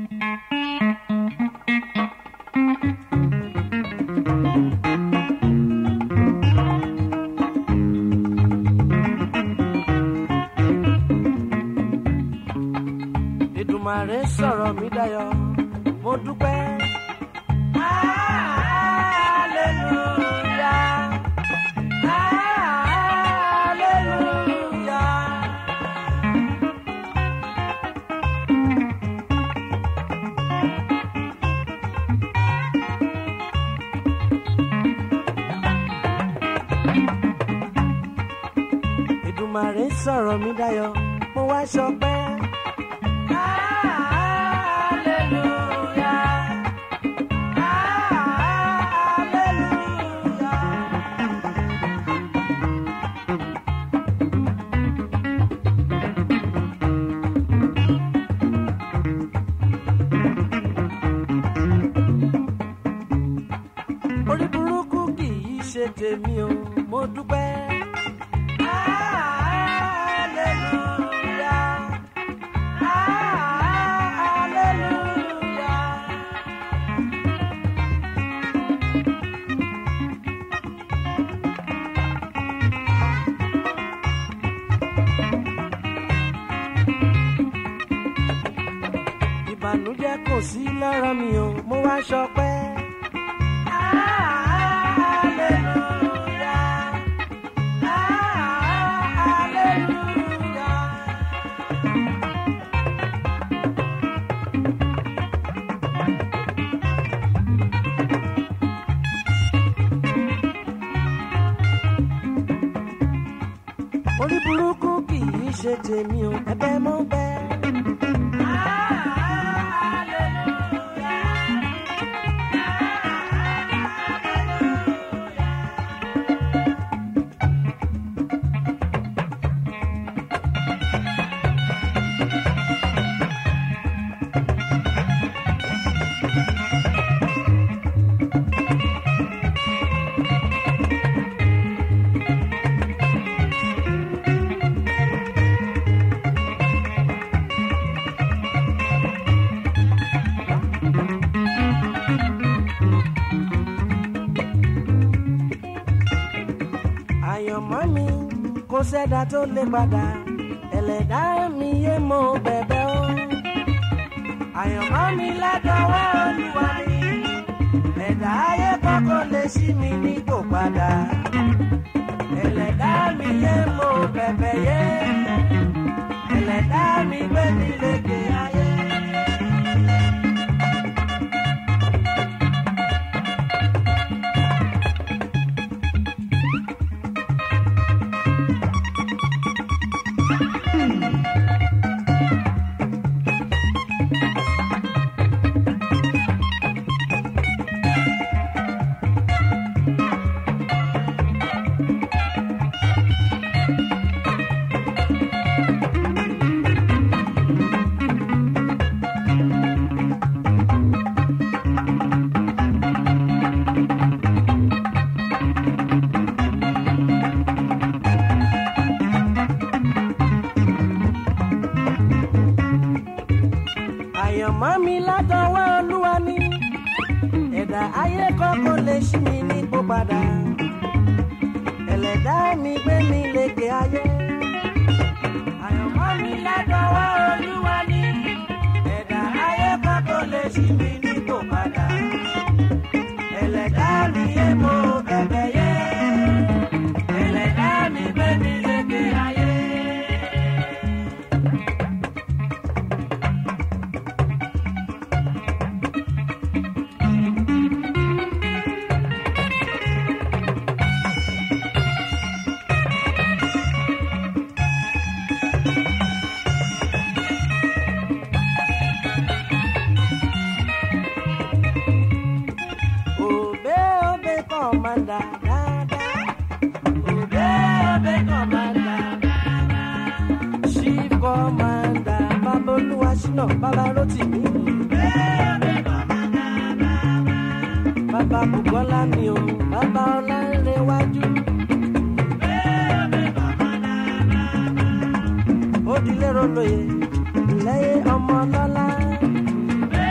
Èdùmàrè sọ̀rọ̀ mi dayọ̀ mo dúpẹ́. Hallelujah. Hallelujah. Èdùmàrè sọ̀rọ̀ mi dayọ̀ mo wá ṣọpẹ́. Hallelujah. Hallelujah. orí burúkú kì í ṣe tèmi o mo dúpẹ́. Hallelujah. Hallelujah. ìbànújẹ́ kò sí lára mi o mo wá ṣọpẹ́. Hallelujah. Hallelujah. orí burúkú kì í ṣe tèmi o ẹ̀bẹ̀ mo bẹ̀. àyànmọ́ mi kò sẹ́dá tó lè padà ẹlẹ́dá mi yé mo bẹ̀bẹ̀ o. àyànmọ́ mi ládọ́wọ́ olúwa mi ẹ̀dá ayé kọ́kọ́ lè ṣí mi nípò padà ẹlẹ́dá mi yé mo bẹ̀bẹ̀ yé ẹlẹ́dá mi gbé mi lékè ayé. àyànmọ́ mi látọwọ́ olúwa ni ẹ̀dá ayé kọ́kọ́ lè ṣí mi nípò padà ẹlẹ́dá mi gbé mi lékè ayé. àyànmọ́ mi látọwọ́ olúwa ni ẹ̀dá ayé kọ́kọ́ lè ṣí mi nípò padà ẹlẹ́dá mi yé mo bẹ̀bẹ̀ yé ẹlẹ́dá mi gbé mi lékè ayé. Obe obe commander dada. Obe obe commander dada. Chief commander Babolúwa Ṣínà Bàbá Rótìmí. Obe obe commander dada. Bàbá Bùkọ́lá mi o, bàbá Ọlánrewájú. Obe obe commander dada. Ó dilé rolóye, lẹ́yìn ọmọ lọ́lá. Obe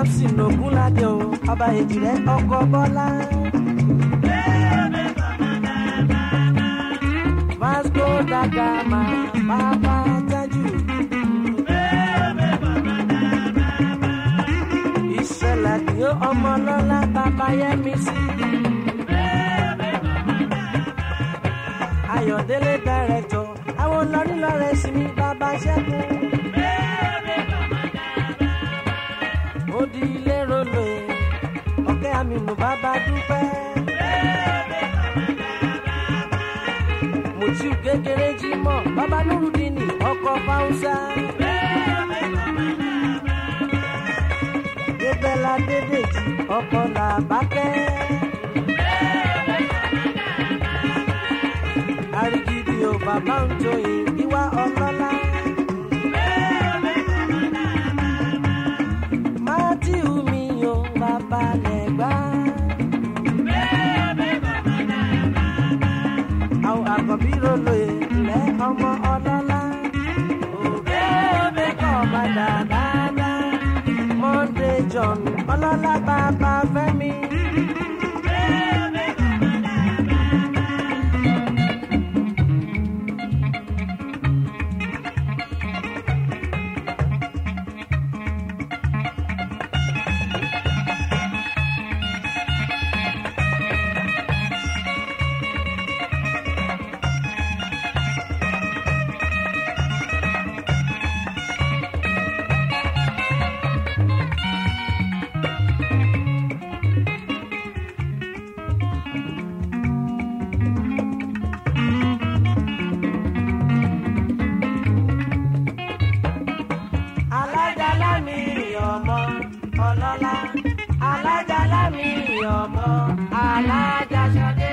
samson ogunlade o ọba èjìrẹ́ ọkọ bọ́lá. vasco da gama bàbá tájù. ìṣẹ̀lẹ̀ ni ó ọmọ lọ́lá bàbá yẹmi sí. ayọ̀délé dàrẹ́tọ̀ àwọn lọ́rílọ́rẹ́ sí mi bàbá ṣẹ́gun. ó di ilé rolo ẹ̀ ọ̀kẹ́ àmìnú bàbá dúpẹ́. mùtíù kékeré jí mọ́ bàbá nurudini ọkọ̀ fáwùsà. débẹ́lá dédèjì ọkọ̀ làbákẹ́. àrígidì ò bàbá ń joyè ìwà ọlọ́lá. mátíù mi ò bàbá lẹ́gbà. àwọn àkọ́bí rolo ilẹ̀ ọmọ ọlọ́lá. òbí òbí kọ́ ọmọ dáadáa. monday john ọlọ́lá bàbá fẹ́mi. alájálá mi ọmọ ọlọ́lá alájálá mi ọmọ alájàṣọdé.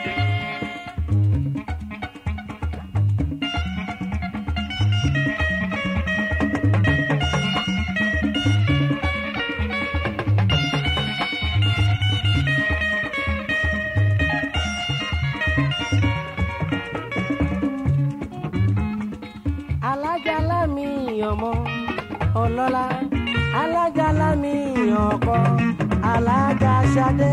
alájálá mi ọmọ ọlọ́lá alájálá mi ọkọ alájàṣadé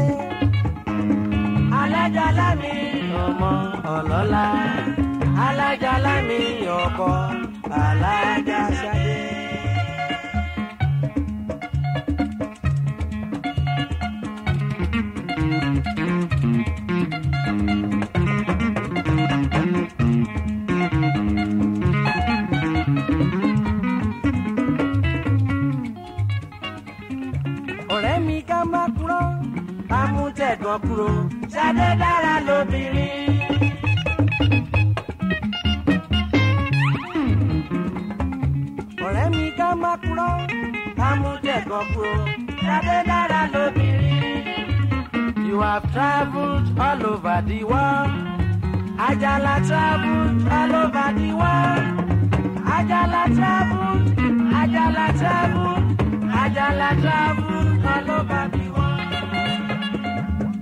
alájálá mi ọmọ ọlọ́lá alájálá mi ọkọ alájàṣadé. ọ̀rẹ́ mi ká má kúrò ká mú tẹ̀gàn kúrò ṣadé dára lóbìnrin. ọ̀rẹ́ mi ká má kúrò ká mú tẹ̀gàn kúrò ṣadé dára lóbìnrin. You have travelled all over the world. Ajala travelled all over the world. Ajala travelled, Ajala travelled, Ajala travelled all over the world.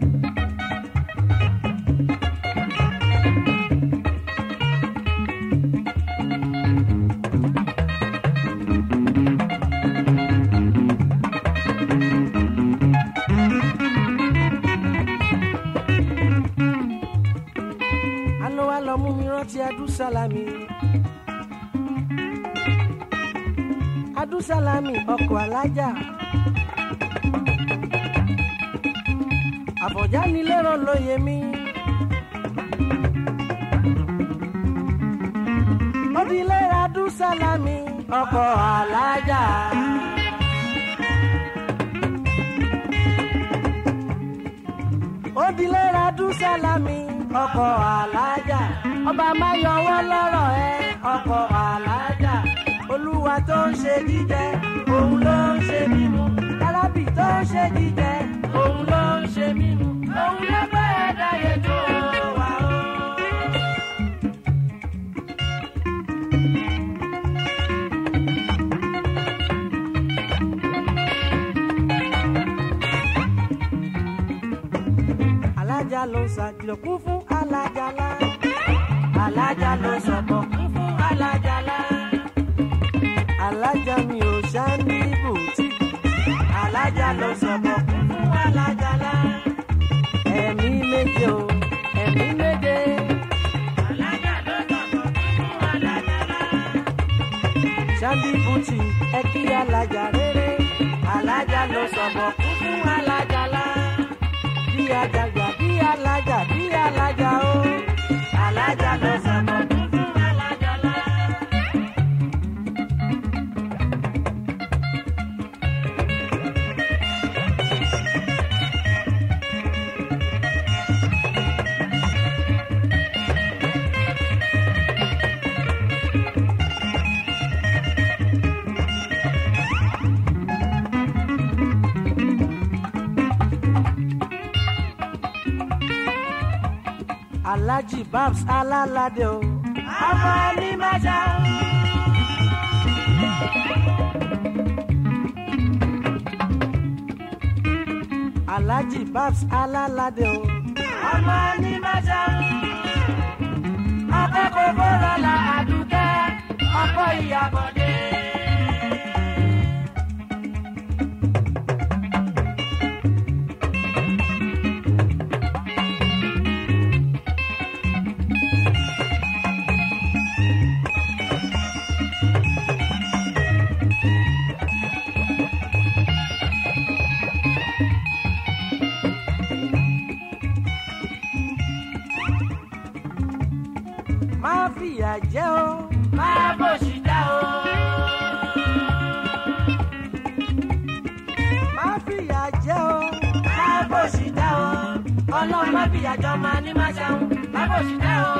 Àná wa lọ mú mi rántí Adúsálámì. Adúsálámì ọkọ̀ alájà. Àbọ̀já ni lérò lóye mi. Ó di lérò Adúsálámì ọkọ̀ alájà. Ó di lérò Adúsálámì ọkọ̀ alájà. Ọba máa yọ wọ́n lọ́rọ̀ ẹ ọkọ̀ alájà. Olúwa tó ń ṣe jíjẹ, òun ló ń ṣe mímu. Arábì tó ń ṣe jíjẹ, òun ló ń ṣe mímu. Òun ló bá ẹ̀dá yẹn tó wà ó. alájà ló ṣàkìlọ̀ kún fún alájàlá alájà ló sọ̀bọ̀ kún fún alájàlá alájà mi ò ṣá ní bùtì alájà. sandy bùtì ẹ kí alájà rere alájà ló sọ̀bọ̀ kú fún alájà lá bí ajagbà bí alájà bí alájà o alájà ló sọ̀bọ̀ kú fún alájà lá. alhaji babs alalade o ọmọ ẹni mẹta. alhaji babs alalade o ọmọ ẹni mẹta. akẹ́kọ̀ọ́ bọ́lá la àdúkẹ́ ọkọ̀ ìyàbọ̀dé. má fìyà jẹ o má bòṣì dá o. má fìyà jẹ o má bòṣì dá o. ọlọ́run má fìyà jọ máa ní má ṣàwọn má bòṣì dá o.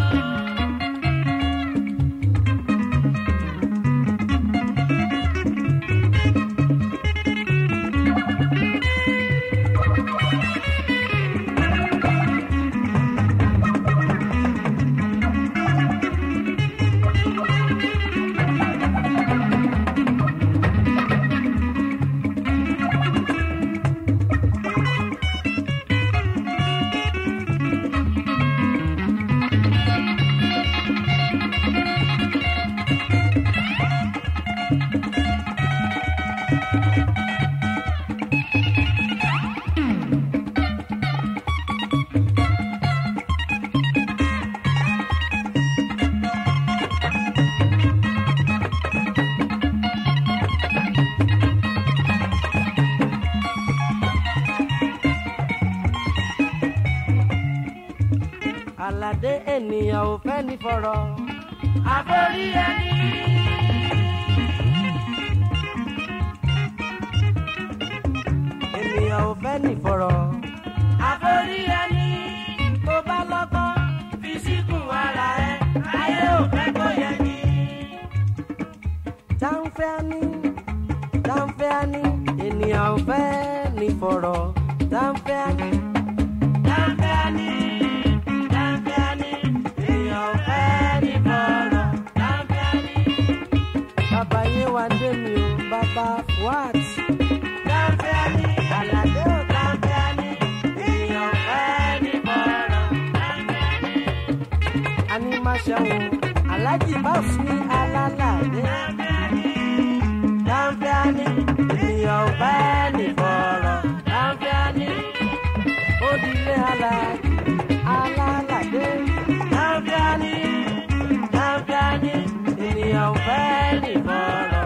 aládé ènìyàn ò fẹ́ ní fọ̀rọ̀. àforí ẹni. ènìyàn ò fẹ́ ní fọ̀rọ̀. àforí ẹni. tó bá lọ́gbọ́n fi síkùn ara ẹ ayé ò fẹ́ kó yẹ ni. táǹfẹ́ ni táǹfẹ́ ni ènìyàn ò fẹ́ ní fọ̀rọ̀. táǹfẹ́ ni táǹfẹ́ ni. Bàbá yé wa dé mi o, bàbá what? Dáńfẹ́ni, àlàdé ò dáńfẹ́ni, èèyàn fẹ́ ní bọ̀rọ̀. Dáńfẹ́ni. A ní má ṣẹ́wọ̀n, Aláàjì Báwùs ní alálàdé. Dáńfẹ́ni, dáńfẹ́ni, èèyàn fẹ́ ní bọ̀rọ̀. Dáńfẹ́ni, ó dilé aláàjì, alálàdé. Dáńfẹ́ni, dáńfẹ́ni, ènìyàn fẹ́ ní bọ̀rọ̀.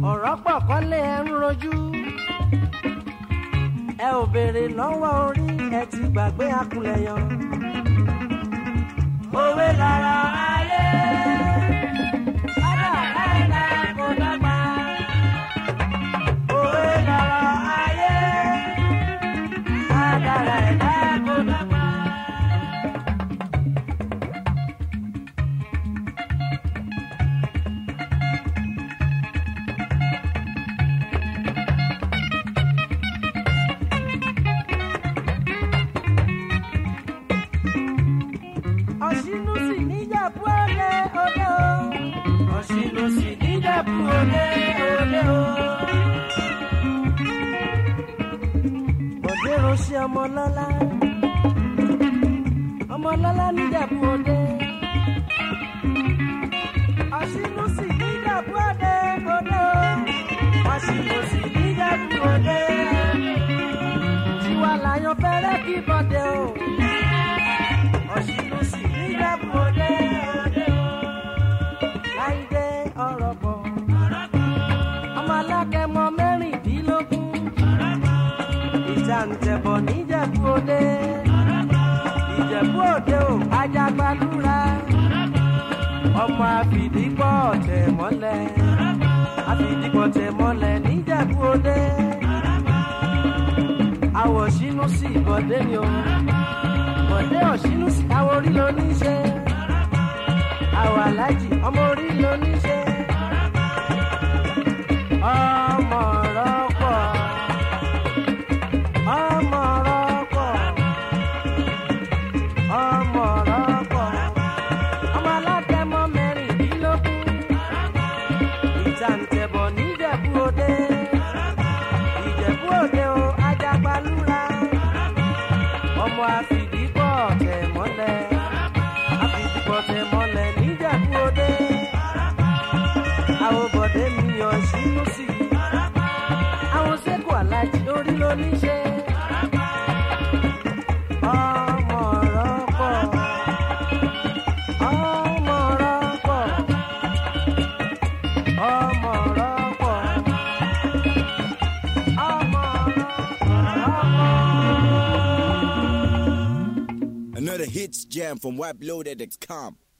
ọ̀rọ̀ pọ̀ kọ́lé ẹ ń rojú ẹ ò béèrè lọ́wọ́ orí ẹ ti gbàgbé akulẹ̀yọ. òwe lọ̀rọ̀ ayé ọ̀dọ̀ ẹ̀dá kò dọ́gba. òwe lọ̀rọ̀ ayé ọ̀dọ̀ ẹ̀dá kò dọ́gba. ọ̀ṣínú sì níjàpú òde òde o. ọ̀ṣínú sì níjàpú òde òde o. bọ̀dé ránṣẹ́ ọmọlọ́lá ọmọlọ́lá níjàpú òde. ọ̀ṣínú sì níjàpú òde òde o. ọ̀ṣínú sì níjàpú òde. tiwa làyàn fẹ́rẹ́ kí bọ́dé o ọ̀ṣìnú sì níjàpù òde òde o. láìdé ọ̀rọ̀ bọ̀. ọmọ alákẹ́mọ mẹ́rìndínlógún. ìjà ń tẹ̀bọ̀ níjàpù òde. ìjẹ̀bú òde o ajagbadúrà. ọmọ àfìdípọ̀ tẹ̀ mọ́lẹ̀. àfìdípọ̀ tẹ̀ mọ́lẹ̀ níjàpù òde. àwọ̀ ṣínú sí ìbọ̀dé ni o bọ̀dé ọ̀ṣínú sí àwọn orí ló ní ṣe. àwọ̀ alájì ọmọ orí ló ní ṣe. ọmọ rọ́pọ̀ ọmọ rọ́pọ̀ ọmọ rọ́pọ̀ ọmọ alágẹmọ mẹ́rìndínlógún. ìtàǹtẹ̀bọ̀ níjẹ̀bú òde ìjẹ̀bú òde o ajagbalúra ọmọ àfìdípọ̀ tẹ̀ mọ́lẹ̀ àfìdípọ̀ tẹ̀ mọ́lẹ̀ níjẹ̀bú òde àwọn bọ̀dé mi yàn sínú sí i àwọn sẹ́kù alájí orí ló ní ṣe. ọmọ rọ́pọ̀ ọmọ rọ́pọ̀ ọmọ rọ́pọ̀ ọmọ rọ́pọ̀. Another hits jam from WAPLoaded.com.